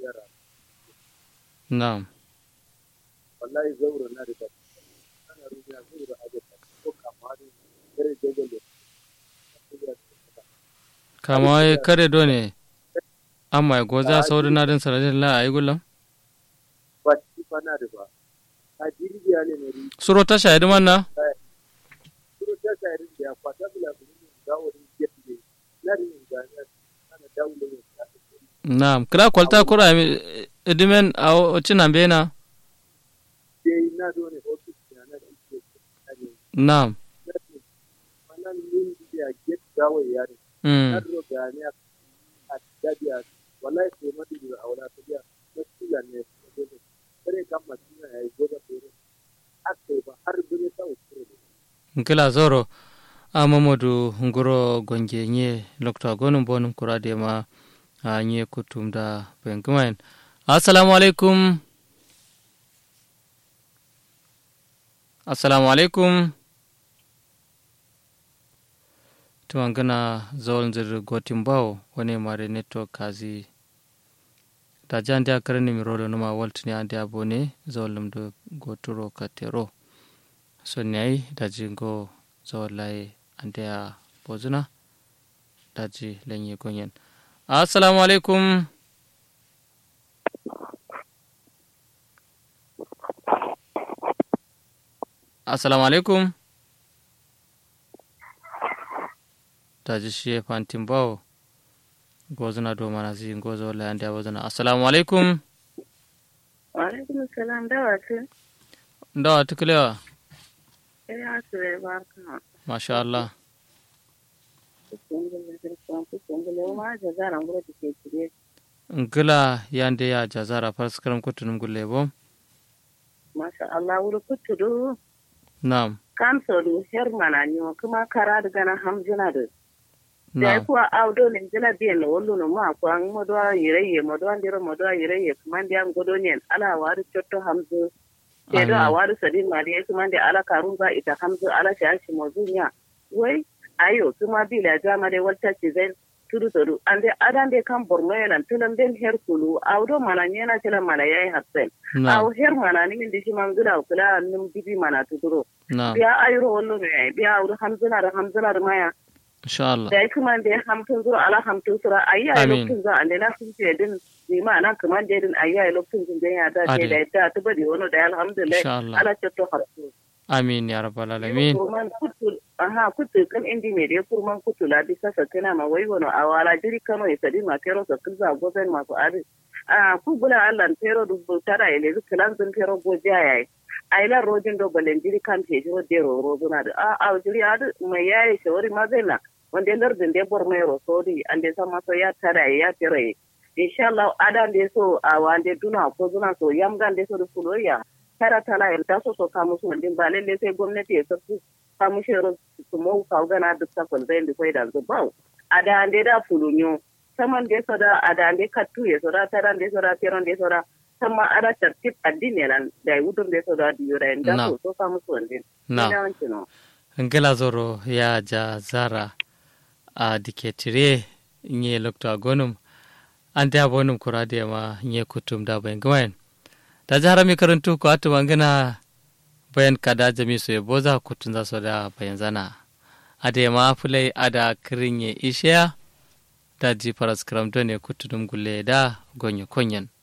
yara na'am wallahi zauro na da ana rubuta zauro a da ko kamar kare jagale kama wai kare do ne amma goza saurin na din sanadin la ayi gulam ba ci fa na da ba a jirgiya ne ne suro ta shahidi manna suro ta shahidi da kwata bila bin da wani gefe ne na da yin ganya ana dawo da yin na'am kira kwalta kura idimen a cinan bena dai na do ne ofis na na da ke na'am wannan yin da get dawo ya ne mm na do gani a dabiya wallahi sai madu da aura ta biya na kila ne kare kan mutum ya yi goda fere aka ba har bune ta ukure nkila zoro a mamadu nguro gonge nye lokta gonum bonum kurade ma a nye kutum da bengumain assalamu alaikum assalamu alaikum tuwangana zawal nzir gotin bawo wani mare network kazi da jan dia karani mi rolo numa waltini ande abone zawal lumdo goturo katero sonyai daji go zawalai ande a bozuna daji lenye gonyen assalamu alaikum assalamu alaikum daji shi fantin bawo gozuna do mana zi go zawalai ande a bozuna assalamu alaikum Wa'alaikum salam da wasu. ndawa tukulewa Ya su bai barka. masha Allah Kuskun zirkon kuskun gule ma da zaran gura da ke kire. ngila yande ya jazara farskaram kutunum gulle bom Masha Allah wuri kutudu nam kan sodu her mana ni kuma kara da gana hamjina da. Da nam kuwa audo ne jila biyan na wallo no ma ko an modo yireye modo an diro modo yireye kuma ndi an godo ne ala wari chotto hamzu. Ke do a Amin. wari sadin ma da kuma ndi ala karun ba ita hamzu ala shi mozunya. Wai ayo kuma bila jama de walta ci zai tudu tudu ande adande kan borno yelan tunan den her kulu awdo mana nyena tela mana yayi hasen aw nam her mana ni ndi shi man gula kula num bibi mana tuduro nam biya ayro wollo ne biya awdo hamzuna da hamzuna da maya insha Allah da kuma de hamtun zuro ala hamtun sura ayya Amin. lokacin za ande na sun ce din ni ma nan kuma de din ayya lokacin din den ya da Ade. ce da ta tubadi wono da alhamdulillah Insha Allah. ala cetto harsu amin ya rabbal alamin kurman kutu aha kutu kan indi me de kurman kutu la bisa sa kana ma wai wono awala jiri kano e sadi ma kero sa kulza goben ma ko ari a ku bula Allah pero du tara ele zu kalan zun pero go jaya ai la rojin do balen jiri kan te jiro de ro ro zuna da a a jiri ad mai yayi shawari ma zai na wanda lardin de bor mai ro sodi ande sama so ya tara ya tere inshallah adan de so a wande duna ko zuna so yamgan de so du fuloya tara tala el taso so kamu so din ba lalle sai gwamnati ya sabbu kamu shero su mo ka gana duk ta kon zai ko da zo bawo ada ande da fulunyo saman de so da ada ande kattu ya so da tara de so da teron de so da sama ada tertib addini lan da wudun de so da diura en da Na. so so kamu so din Na. ina wanci no ngila zoro ya jazara a diketire nye lokta gonum ante abonum kurade ma nye kutum da bayan gwayen da jahara mi karantu ko atu wangana bayan kada jami so ye boza kutun za so da bayan zana ade ma fulai ada kirinye ishiya da ji paras kram ne kutunum gulle da gonye konyen